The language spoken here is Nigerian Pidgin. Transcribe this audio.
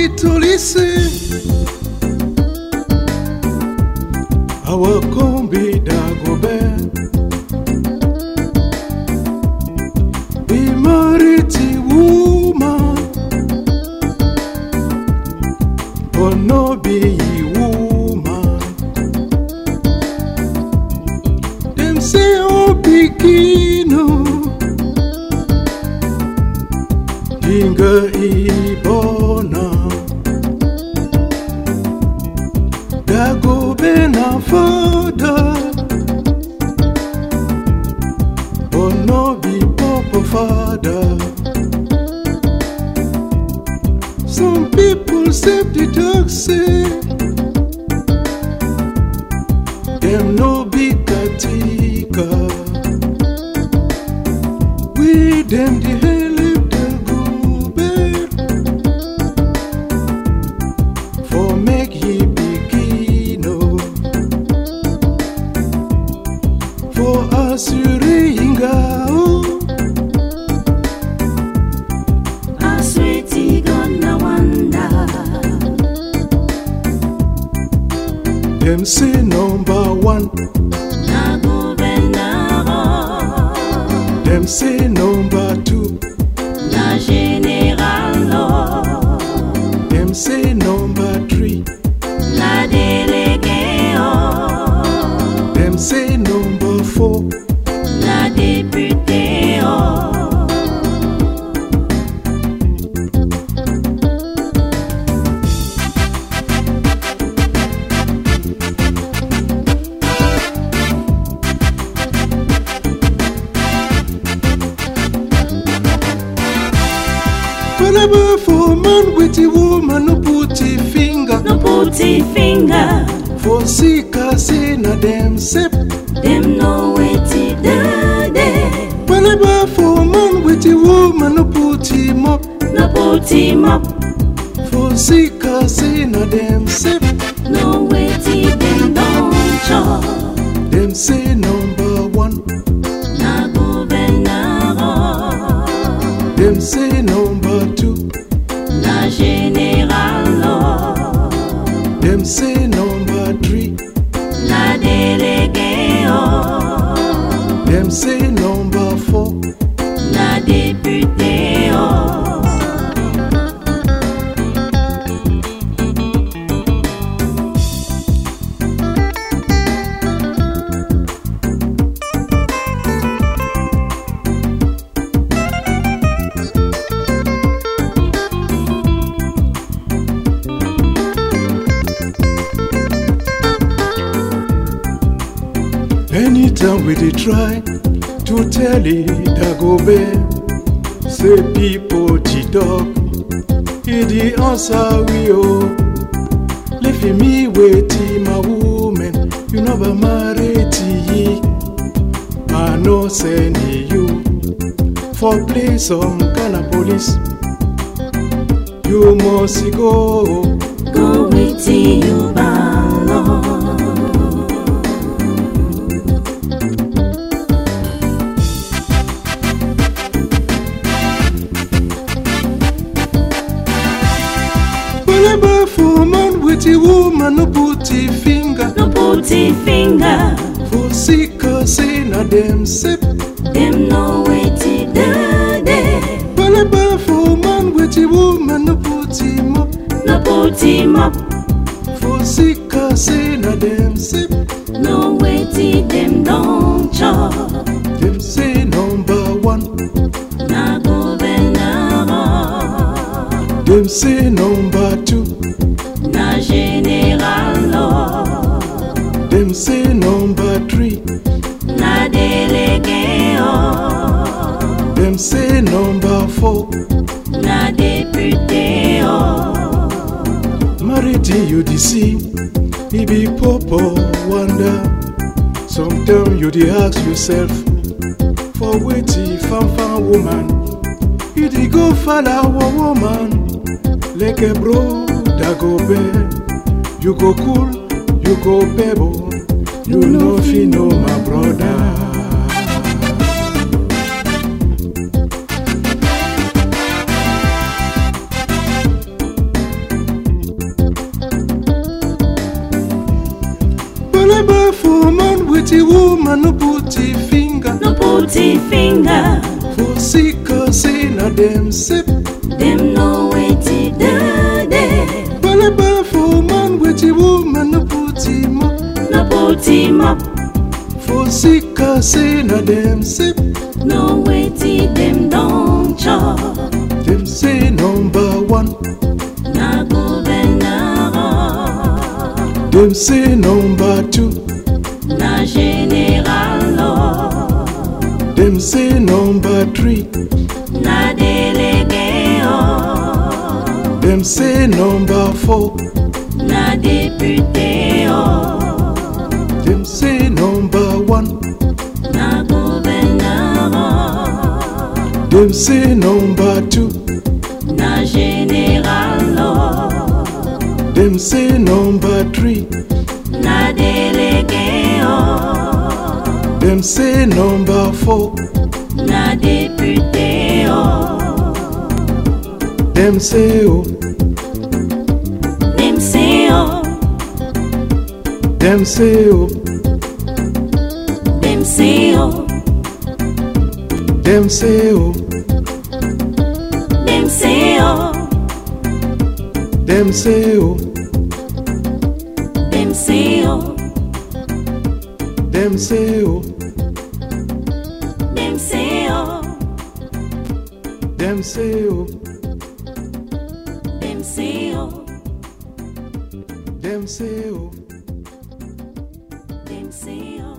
tolise awakombi dagobert be married to woman but no be woman dem say o pikin o dinga ibona dagobe na fada but no be papa father some people save the dog say dem no be katika we dem dey help the gobe for make ye begin o for asuringa o Sweetie gonna wonder dem say number one na gouvernement dem say number two na général dem say number three na délégué dem say number four na député whenever for man with a woman no put a finger no put e finger for sika say na dem sep dem know wetin dey there whenever for man with a woman no put him up no put him up for sika say na dem sep know wetin dem don chop dem say number one na gouvernement dem say number two na général dem say number three na délégué dem say number four na député anytime we dey try to tell it dagobe say pipo jidok e dey answer we o lefi me wetin my woman you no be married yi i no send you for play some kind of police you must go go wetin you balance. whenever for man with a woman no put a finger no put e finger for sika say na dem sep dem know wetin dey there whenever for man with a woman no put him up no put him up for sika say na dem sep know wetin dem don chop dem say number one na gouvernement dem say number two na général dem say number three na délégué dem say number four na député married you dey see e be popo wonder sometimes you dey ask yourself for wetin fanfan woman you dey go falawo woman like a bro dagobe you go cool you go pebble you no fit know my brother. the woman no put the finger no put him finger. for sick say na dem sip. Them know wetin dey there. Balaba for man with the woman no put him up No put him up. for sick say na dem sip. No wetin them don chop. Dem say number one, Na governor. dem say number two, Na general. dem say number three, Na délégué. dem say number four, Na député. dem say number one, Na gouverneur. dem say number two, Na général. dem say number three, Na délégué. dem say number four, Na député. dem say oh, Dem say oh. dem say oh, Dem say oh. dem say oh, Dem say oh. dem say oh, Dem say oh. dem say oh, Dem say oh. dem say oh, Dem say oh. dem say oh. Dem say oh.